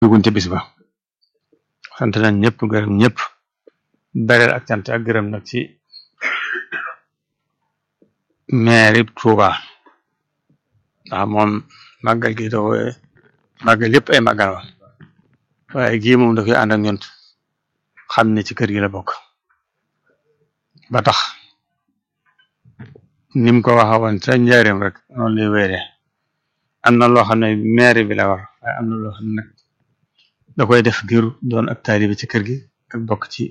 dugun ca bis ba sant nañ ñëpp gërëm ñëpp bereel ak cant ak gërëm nag ci maire Touba ndax moom màggal gi dafa màggal yëpp ay màggal wa waaye gii moom da koy ànd ak ñun xam ne ci kër gi la bokk ba tax ni mu ko waxa woon ca njaareem rek noonu lay wéere am na loo xam ne maire bi la war waaye am na loo xam ne nag da koy def ngir doon ak taalibe ci kër gi ak bokk ci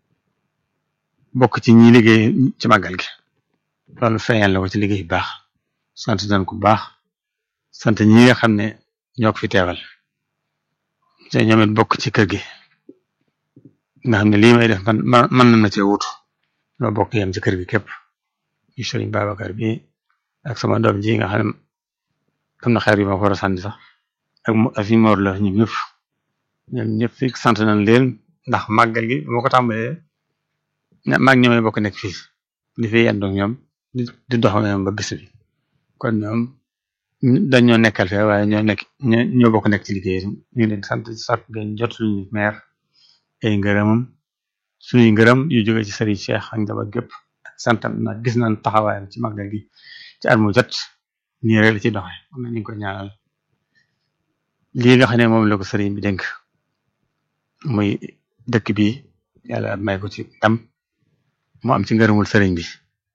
bokk ci ñi liggéey ci màggal gi loolu feeñal la ko ci liggéey bu baax sant nañ ko bu baax sant ñi nga xam ne ñoo ko fi teewal te ñoom it bokk ci kër gi nga xam ne lii may def man man na na cee wutu ñoo bokk yem ci kër gi képp yu Sëriñ Babacar bi ak sama doom ji nga xam ne am na xeer yu ma ko war a sànni sax ak ak fi moor la ñoom ñëpp ñoom ñëpp fi sant nañ leen ndax màggal gi moo ko tàmbalee maag ñoomee bokk nekk fii di fi yendu ñoom di dox ñoom ba bis bi kon ñoom dañoo nekkal fee waaye ñoo nekk ñoo bokk nekk ci liggéey ñu ngi leen sant sat ngeen jot suñu maire ay ngërëmam suñuy ngërëm yu jóge ci Serigne Cheikh ak njaboot gépp santam na gis nañ taxawaayam ci màggal gi ci at mu jot nii rek la ci doxe am na ñu ngi ko ñaanal lii nga xam ne moom la ko sëriñ bi dénk muy dëkk bi yàlla may ko ci tam mu am ci ngërëmul sëriñ bi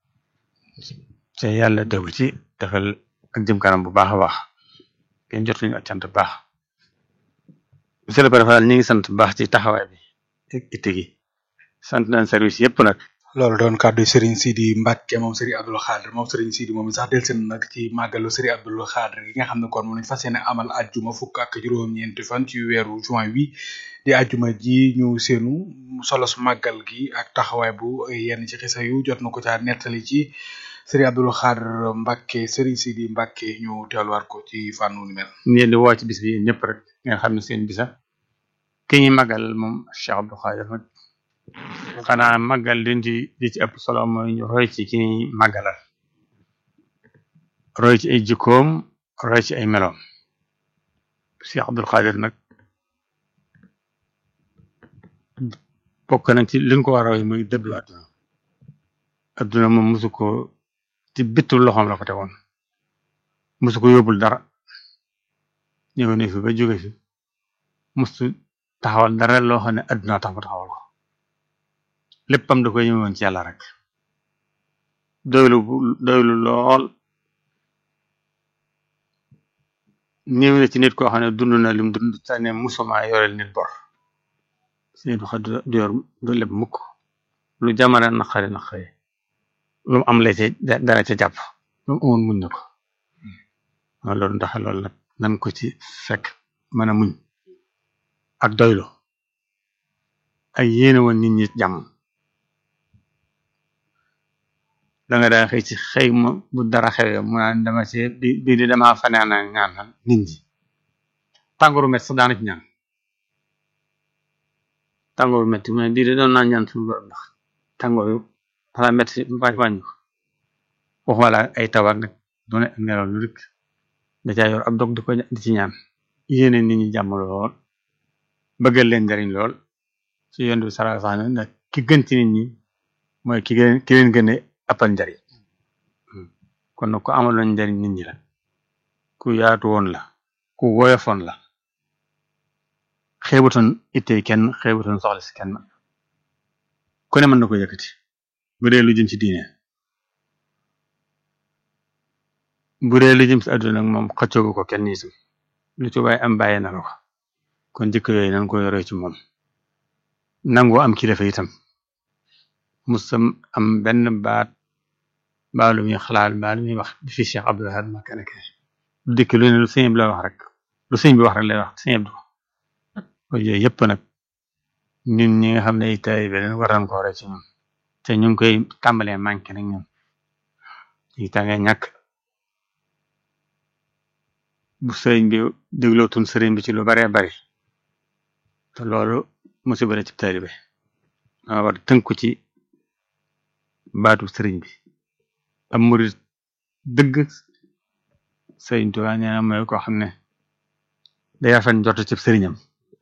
te yàlla dégg ci defal ak jëm kanam bu baax a baax kenn jot ñu ak cant bu baax monsieur le préfet ñu ngi sant bu baax ci taxawaay bi ak itte gi sant nañ service yëpp nag loolu doon kàddu Serigne Sidi Mbacke moom Serigne Abdoul Khadr moom Serigne Sidi moom sax del seen nag ci màggalu Serigne Abdoul Khadr gi nga xam ne kon moom lañ fas yéene amal ajjuma fukk ak juróom-ñeenti fan ci weeru juin wi di ajjuma ji ñu seenu solo su màggal gi ak taxawaay bu yenn ci xisa yu jot na ko caa nettali ci Serigne Abdoul Khadr Mbacke Serigne Sidi Mbacke ñu teeluwaat ko ci fànnu ni mel. ñu di woo ci bis bi ñëpp rek nga xam ne seen bisa ki ñuy màggal moom Cheikh Abdoul Khadr xanaa màggal liñ ci li ci ëpp solo mooy ñu roy ci ki ñuy màggalal roy ci ay jikkoom roy ci ay meloom Cheikh Abdoul Khadr nag bokk nañ ci liñ ko war a roy muy dëddu àdduna àdduna moom mosu ko ci bittu loxoom la ko tegoon mosu ko yóbbul dara ñëw ne fi ba jóge fi mosu taxawal dara loo xam ne àdduna tax mu taxawal ko léppam da koy ñëwoon ci yàlla rek doylu doylu lool néew na ci nit koo xam ne dund na lim dund te ne musuma yoreel nit bor si nit wax du yor du lépp mukk lu jamono naqari naqari lu mu am la ca dara ca jàpp lu mu amoon muñ na ko loolu ndax loolu nag nan ko ci fekk mën a muñ ak doylu ak yéene woon nit ñi jàmm da nga daa xëy ci xëy ma bu dara xewee mu naan dama ci bi bii di dama fanaan ak ñaan nit ñi tàngooru met sax daana ci ñaan tàngooru metti mu ne bii di doon naa ñaan suñu borom ndax tàngooru xala metti wàññ wàññu waxuma la ay tawar nag doone ak ngelaw lu rek da caa yor ab dog di ko di ci ñaan yéene nit ñi jàmm lool bëggal leen njariñ lool ci yoon bi sara sax ne nag ki gën ci nit ñi mooy ki gën ki leen gën a appal njariñ kon nag ku amaloon njariñ nit ñi la ku yaatu woon la ku woyofoon la xeebutoon ittee kenn xeebutoon soxla si kenn ku ne mën na ko yëkkati bu dee lu jëm ci diine bu dee lu jëm si àdduna nag moom xëccoogu ko kenn itam lu ci waaye am bàyyee na la ko kon jikko yooyu nan ko yoree ci moom nangoo am kilifa itam musam am benn baat mbaa lu muy xalaat mbaa lu muy wax bi fi Cheikh Abdoul Ahad Mbacké nekk lu dikk lu ne lu sëñ bi la wax rek lu sëñ bi wax rek lay wax sëñ bi yooyu yëpp nag ñun ñi nga xam ne ay taalibe leen war nañ ko waree ci ñun te ñu ngi koy tàmbalee manqué nag ñun yi tàngee ñàkk bu sëriñ bi déglootuñ sëriñ bi ci lu baree bari te loolu musiba la ci taalibe dama war tënku ci baatu sëriñ bi am murid dëgg sëriñ Tuubaa nee na mooy koo xam ne day rafet njort ci sëriñam